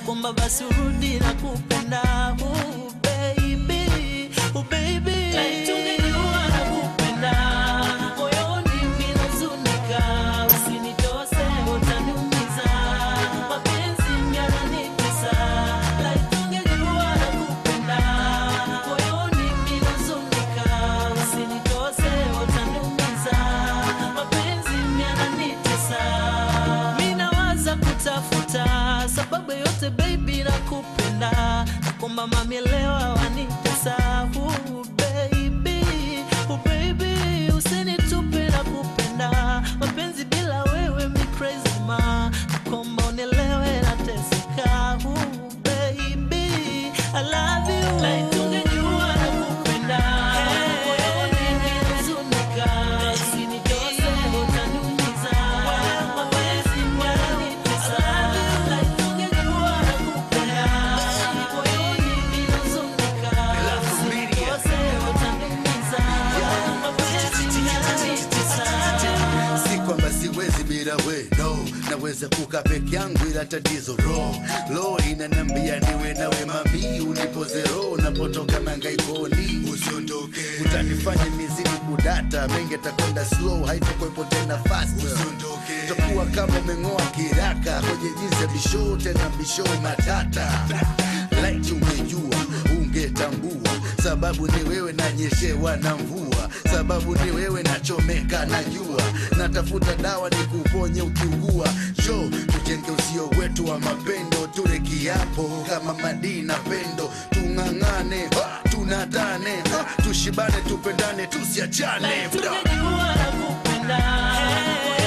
nakuomba basi urudi na kupenda uh, baby, uh, baby. Like tungejua nakupenda, moyoni mimi nahuzunika, usinitose utaniumiza, mapenzi yananitesa. Like tungejua nakupenda, moyoni mimi nahuzunika, usinitose utaniumiza, mapenzi yananitesa. Mimi nawaza kutafuta sababu yote baby nakupenda, nakuomba mami elewa wanitesa uh, baby, uh, baby usinitupe nakupenda, mapenzi bila wewe mi crazy ma, nakuomba unielewe nateseka uh, baby I love you like tungejua nakupenda moyoni nimehuzunika, usinitose utaniumiza, mapenzi yananitesa like tungejua nakupenda moyoni nimehuzunika, usinitose utaniumiza, mapenzi yananitesa si kwamba siwezi bila we no naweza kuka peke yangu ila tatizo ro lo inanambia niwe nawe mami unipoze ro napotoka mangaikoni usiondoke utanifanya mizidi kudata mengi atakwenda slow haitokwepo tena fast usiondoke takuwa kama umeng'oa kiraka kwenye jinsi ya bisho tena bisho matata light ungejua ungetambua sababu ni wewe nanyeshewa na mvua sababu ni wewe nachomeka na jua natafuta dawa ni kuponye ukiugua sho tujenge usio wetu wa mapendo tule kiapo kama madii na pendo tung'ang'ane ha, tunatane ha, tushibane tupendane tusiachane Like tungejua nakupenda